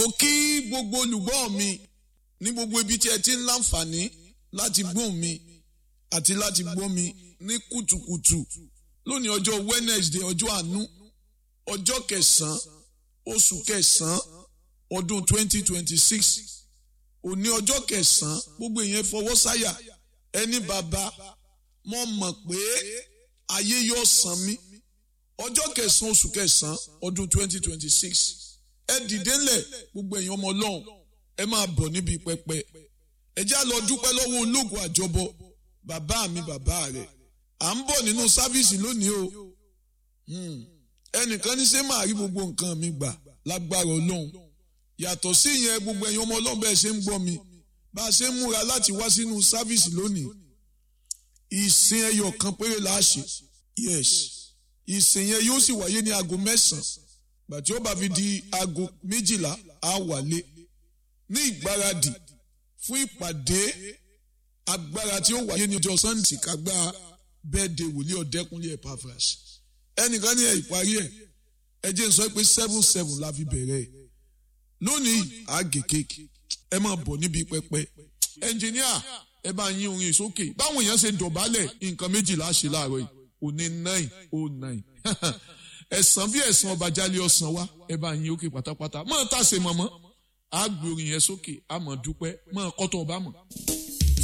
ó kí gbogbo olùgbọ́ mi ní gbogbo ibi tí ẹ ti ń láǹfààní láti gbóhùn mi àti láti gbọ́ mi ní kùtùkùtù lónìí ọjọ́ Wednesday ọjọ́ àánú ọjọ́ kẹsàn-án oṣù kẹsàn-án ọdún 2026 òní ọjọ́ kẹsàn-án gbogbo èèyàn fọwọ́ sáyà ẹni bàbá mo mọ̀ pé ayé yóò san mí ọjọ́ kẹsàn-án oṣù kẹsàn-án ọdún 2026 ẹ dìde ńlẹ̀ gbogbo èèyàn ọmọ ọlọ́run ẹ máa bọ̀ níbi pẹpẹ ẹ já lọ dúpẹ́ lọ́wọ́ ológun àjọbọ bàbá mi bàbá rẹ̀ à ń bọ̀ nínú sáfíìsì lónìí o ẹnìkan ní ṣé máa rí gbogbo nǹkan mi gbà lágbára ọlọ́run yàtọ̀ sí ìyẹn gbogbo ẹ̀yin ọmọ ọlọ́run bẹ́ẹ̀ ṣe ń gbọ́ mi bá a ṣe ń múra láti wá sínú sáfíìsì lónìí ìsìn ẹyọ kan péré la ṣe yes ìsìn yẹn yóò sì wáyé ní aago mẹ́sàn-án gbàtí ó bá fi di aago méjìlá á wálé ní ìgbáradì fún ìpàdé agbára tí ó wáyé ní ọjọ́ sunday kágbá bẹ́ẹ̀dẹ̀ wòlíì ọ̀dẹ́kunlé Epaphras ẹnìkan ní ẹ̀ ìparí ẹ̀ ẹ jẹ́ n sọ pé seven seven la fi bẹ̀rẹ̀ ẹ̀ lónìí àgè kéèkì ẹ máa bọ̀ níbi pẹpẹ ẹnjìníà ẹ bá yín orin sókè báwọn èèyàn ṣe dọ̀bálẹ̀ nǹkan méjìlá ṣe láàárọ̀ yìí òní nine oh nine ẹ̀sán bí ẹ̀sán ọba jálẹ̀ ọ̀sán wa ẹ bá yín òkè pátápátá máa tàṣe mọ̀mọ́ àgbè orin yẹn sókè àmọ̀ dúpẹ́ máa kọ́tọ̀ ọba mọ̀.